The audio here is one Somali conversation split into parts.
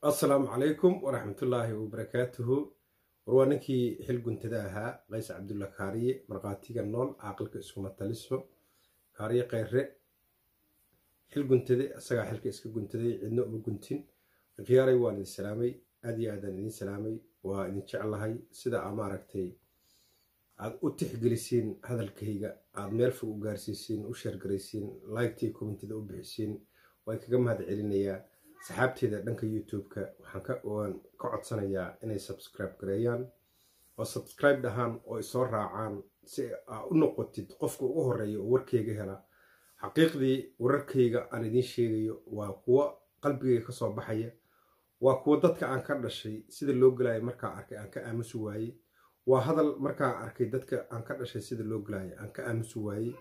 assalaamu calaykum waraxmatullaahi wabarakaatuhu war waa ninkii xil guntada ahaa qays cabdulla kaariye markhaatiga nool caaqilka iskuma taliso kaariye kheyre xil guntade isagaa xilka iska guntaday cidna uma guntin khiyaaray waan idin salaamay aad iyo aadaan idin salaamay waa idin jeclahay sida aa maaragtay aad u tixgelisiin hadalkayga aad meel fog u gaarsiisiin u sheergaraysiin laygtii kommentida u bixisiin waan kaga mahad celinayaa saxaabteeda dhanka youtube-ka waxaan ka codsanayaa inay subscribe gareeyaan oo subscribe dhahaan oo isoo raacaan si aa u noqotid qofka ugu horeeya oo warkayga hela xaqiiqdii wararkayga aan idiin sheegayo waa kuwo qalbigayga kasoo baxaya waa kuwo dadka aan ka dhashay sida loo gelayo markaa arkay aan ka aamusi waayey waa hadal markaa arkay dadka aan ka dhashay sida loo gelayo aan ka aamusi waayey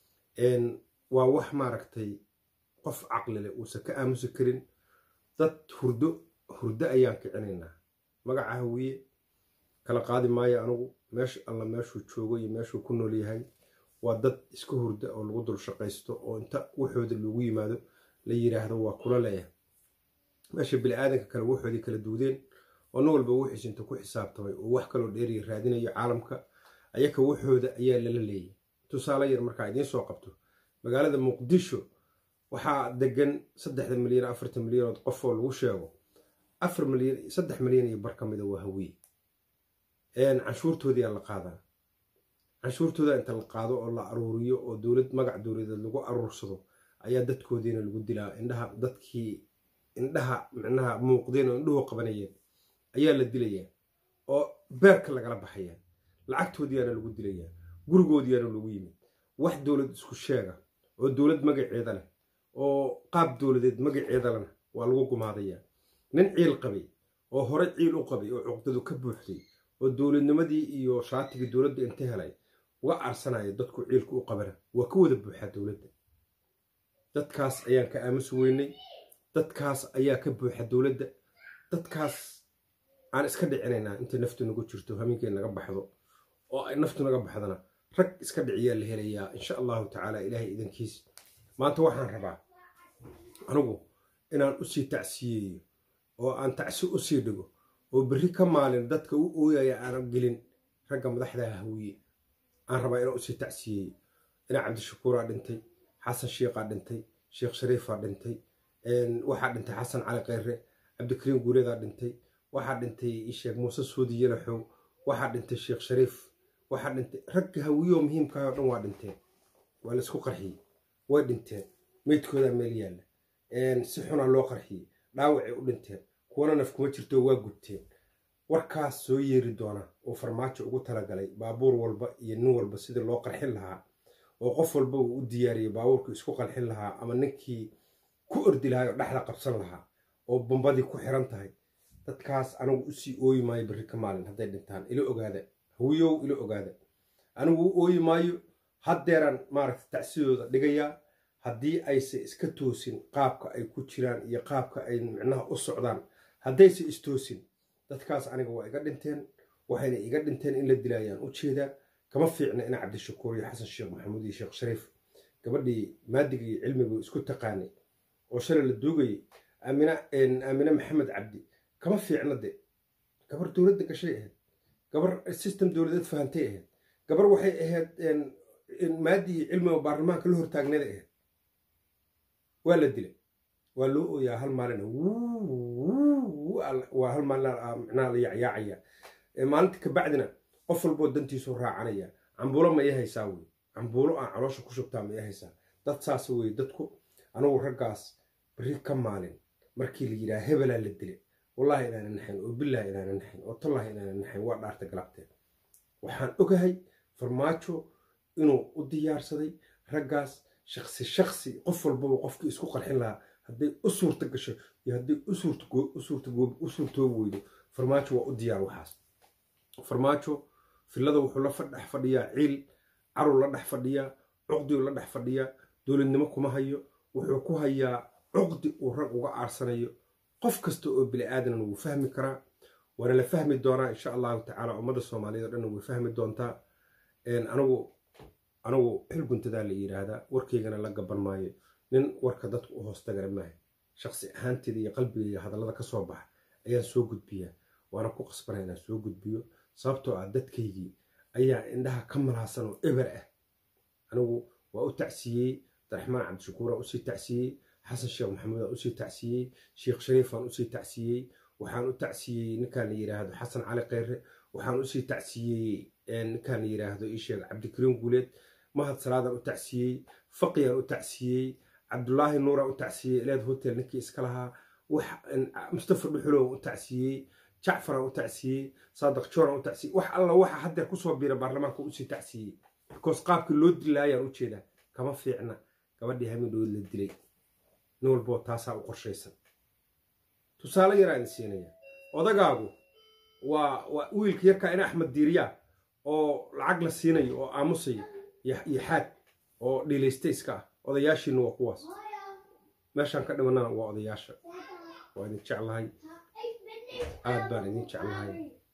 waa wax maaragtay qof caqlile uusan ka aamusi karin dad hurdo hurdo ayaan kicinaynaa magaca hawiye kala qaadi maayo anugu meesha alla meeshuu joogo iyo meeshuu ku nool yahay waa dad iska hurda oo lagu dul shaqaysto oo inta waxooda lagu yimaado la yiraahdo waa kula leeyahay meesha bili-aadanka kale waxoodii kala duudeen oo nin walba wixiis inta ku xisaabtamay oo wax kaloo dheeriya raadinayo caalamka ayaka waxooda ayaa lala leeyay tusaale yar markaa idiin soo qabto magaalada muqdisho waxaa degan saddexda milyan afartan milyanood qofoo lagu sheego afar milyan saddex milyan iyo bar ka mida waa hawiye canshuurtoodiyaa la qaadaa canshuurtooda inta la qaado oo la aruuriyo oo dowlad magac dowladeed lagu aruursado ayaa dadkoodiina lagu dilaa indhaha dadkii indhaha micnaha muuqdeen oo indhuhu qabanayeen ayaa la dilayaa oo beerka lagala baxayaa lacagtoodiyaana lagu dilayaa gurigoodiyaana lagu yimid wax dowlad isku sheega oo dowlad magaceeda leh oo qaab dowladeed magaceeda lena waa lagu gumaadayaa nin ciil qabay oo hore ciil u qabay oo cuqdadu ka buuxday oo dowladnimadii iyo shaatigii dowladda inta helay uga aarsanaya dadku ciilka u qabana waa ka wada buuxaa dowladda dadkaas ayaan ka aamusi weynay dadkaas ayaa ka buuxa dowladda dadkaas aan iska dhicinaynaa intay naftu nagu jirto hamiinkay naga baxdo oo ay naftu naga baxdana rag iska dhiciyaa la helayaa insha allahu tacaala ilaahay idankiis maanta waxaan rabaa anigu inaan usii tacsiyeeyo oo aan tacsi usii dhigo oo berri ka maalin dadka u ooyaya aanan gelin ragga madaxda hawiye aan rabaa inaan usii tacsiyeeyo ina cabdishakuuraa dhintay xasan shiiqaa dhintay sheekh shariifaa dhintay waxaa dhintay xasan cali kheyre cabdikariim guuleedaa dhintay waxaa dhintay sheekh muuse suudi yalaxow waxaa dhintay sheekh shariif waxaa dhintay ragga hawiyeoo muhiimkaah oo dhan waa dhinteen waa la isku qarxiyey way dhinteen meydkoodaa meel yaalla si xunaa loo qarxiyey dhaawacay u dhinteen kuwana naf kuma jirto waa gubteen warkaas soo yeeri doona oo farmaajo ugu talagalay baabuur walba iyo nin walba sidii loo qarxin lahaa oo qof walba uu u diyaariyey baabuurkii isku qarxin lahaa ama ninkii ku ordi lahaa oo dhexda qabsan lahaa oo bombadii ku xiran tahay dadkaas anigu usii ooyi maayo berri ka maalin hadday dhintaan ila ogaada hawiyow ila ogaada anigu u ooyi maayo haddeeraan maaragta tacsidooda dhigayaa haddii ayse iska toosin qaabka ay ku jiraan iyo qaabka ay micnaha u socdaan haddayse istoosin dadkaas aniga waa iga dhinteen waxayna iga dhinteen in la dilaayaan u jeedaa kama fiicna ina cabdishakuur iyo xasan sheekh maxamuud iyo sheekh shariif gabadhii maadiga iyo cilmigu isku taqaanay oo shalay la duugayay aamine maxamed cabdi kama fiicna de gabar dowladda gashay ahayd gabar system dowladeed fahantay ahayd gabar waxay ahayd maadi iyo cilmiga baarlamaanka la hortaagneeda ahayd waa la dilay waa loo ooyaa hal maalin waa hal maalin micnaha la yacyaacaya maalinta kabacdina qof walboo dantiisu raacanaya cambuulo ma ii haysaa wey cambuulo aan caloosha ku shubtaa ma ii haysaa dad saas wey dadku anigu raggaas beri ka maalin markii la yidhaha hebelaa la dilay wallaahi inaana naxayn oo bilaahi inaana naxayn oo tallahi inaana naxayn waa dhaarta galabteed waxaan ogahay farmaajo inuu u diyaarsaday raggaas shaksi shaksi qof walbaba qofkii isku qarxin lahaa hadday u suurta gasho iyo hadday u suurtoobi weydo farmaajo waa u diyaar waxaas farmaajo fillada wuxuu la dhex fadhiyaa ciil caruu la dhex fadhiyaa cuqdiuu la dhex fadhiyaa dowladnimo kuma hayo wuxuu ku hayaa cuqdi uu rag uga aarsanayo qof kasta oo bili aadanan wuu fahmi karaa waana la fahmi doonaa insha allahu tacaala ummadda soomaaliyeed o dhanna way fahmi doontaa anigu anigu xil guntadaa la yidhaahdaa warkaygana la gaban maayo nin warka dadku u hoostagana maaha shaqsi ahaanteeda iyo qalbigayga hadallada ka soo baxa ayaan soo gudbiyaa waana ku qasbana inaan soo gudbiyo sababtoo ah dadkaygii ayaa indhaha ka malaasan oo eber ah anigu waa u tacsiyey abdiraxmaan cabdishakuuraan usii tacsiyey xasan sheekh maxamuudaan usii tacsiyey sheekh shariifaan usii tacsiyey waxaan u tacsiyey ninkaan la yidhaahdo xasan cali kheyre waxaan usii tacsiyey ninkaan la yidhaahdo isheeg cabdikariim guuleed mahad salaadaan u tacsiyey faqiyaan u tacsiyey cabdulaahi nuuraan u tacsiyey eleed hotel ninkii iska lahaa mustafa dhuxulow u tacsiyey jacfaraan u tacsiyey saadaq jooraan u tacsiyey wax alla waxa haddeer kusoo biira baarlamaanka usii tacsiyey because qaabkii loo dilaayaan ujeedaa kama fiicna gabadhii hamidhood la dilay nin walboo taasaa u qorshaysan tusaale yaraa idin siinaya odagaagu waa waa wiilka yarkaa ina axmed diiriyaa oo lacag la siinayo oo aamusaya iyo xaad oo dhiilaysta iska ah odayaashiina waa kuwaas meeshaan ka dhimanana waa odayaasha waa idin jeclahay aad baan idin jeclahay